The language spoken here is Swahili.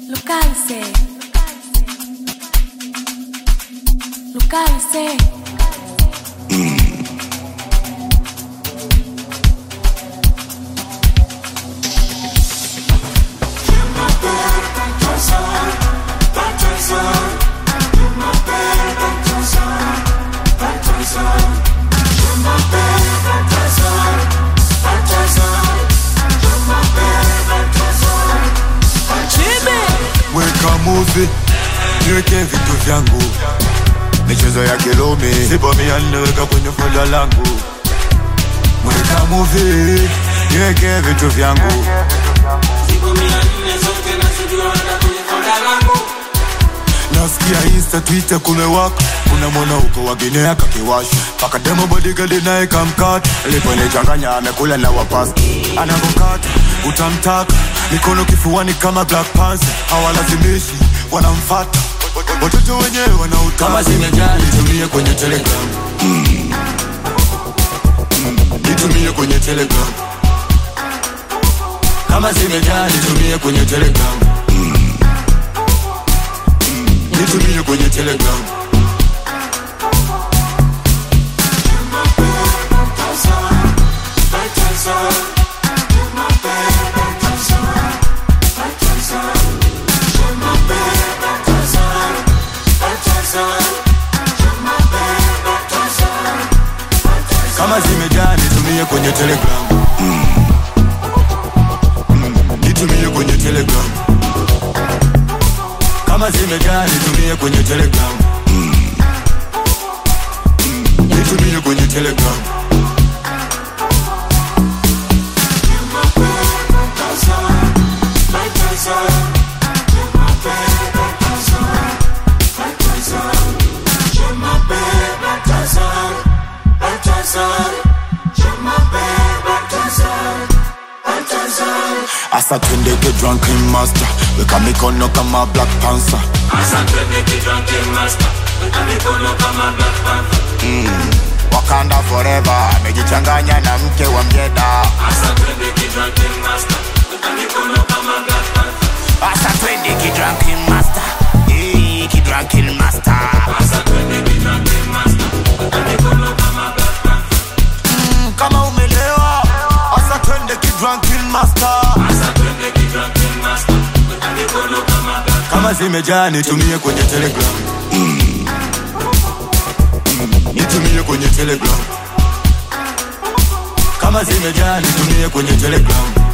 Localize. Localize. weka muvi niweke vitu vyangu michezo ya kilumi sipo mia ninaweka kwenye foda langu weka muvi niweke vitu vyangu nasikia insta twitter kumewaka kuna mwana huko waginea kakiwasha paka demo bodigadi naye kamkata aliponichanganya amekula na wapasi anavokata utamtaka mikono kifuani kama black panther hawalazimishi wanamfata watoto wenyewe wanautaka Kama zimejaa, nitumie kwenye telegram Mm. nitumie kwenye telegram kama zimejaa nitumie kwenye telegram Mm. nitumie kwenye telegram kama zimejaa nitumie kwenye telegram Mm. Mm. nitumie kwenye telegram kama zimejaa nitumie kwenye telegram Mm. Mm. nitumie kwenye telegram asa twende get drunken master weka mikono kama black panther wakanda forever amejichanganya na mke wa mjeda asa twende kidranking master Eh, kidranking master Mm, kama umelewa asa twende kidranking master kama zimejaa nitumie kwenye telegram Mm. Mm, nitumie kwenye telegram kama zimejaa nitumie kwenye telegram